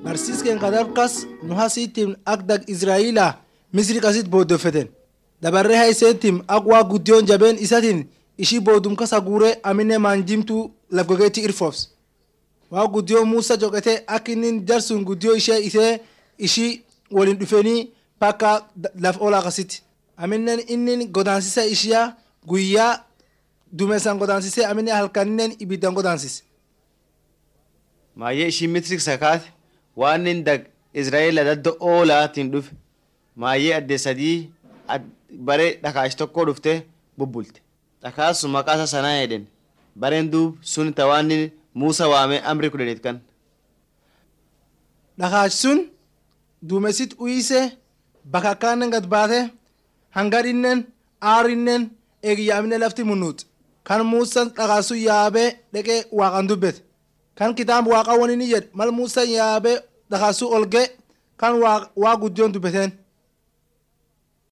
barsiiskeen kadabkas nu hasiittim ak dag israa'ilaa misri qasit booddeffeten dabarree hayseettim ak waa guddiyoon jabeen isatiin ishii boodum kasa guuree amine maanjimtuu lafgogeetti irfofs waa guddiyoo muusa joqete ak innin jarsun guddiyoo ishee isee ishii waliin dhufanii pakka laf oolaa kasitti aminen innin godaansisa ishiyaa guyyaa dumeessan godaansisee amine halkaninen ibiddan godaansise maayyee ishii misri sakaate waan inni dag israa'eela dadda oolaatiin dhufe maayyee adde sadii bare dhakaash tokko dhufte bubbulte dhakaas sun maqaa isaa sanaa jedhen bareen duub sun tawaanni muusa waamee amri kudhaniit kan dhakaash sun duumesit uyise bakakkaannen gad baate hangadhinnen aarinnen eegiyyaamine lafti munnuut kan muusan dhakaash sun yaabee dheqee waaqan dubbete kan kitaaba waaqa wani ni jedhe mal muusan yaabee dhakaash sun olge kan waa guddiyoon dubbeteen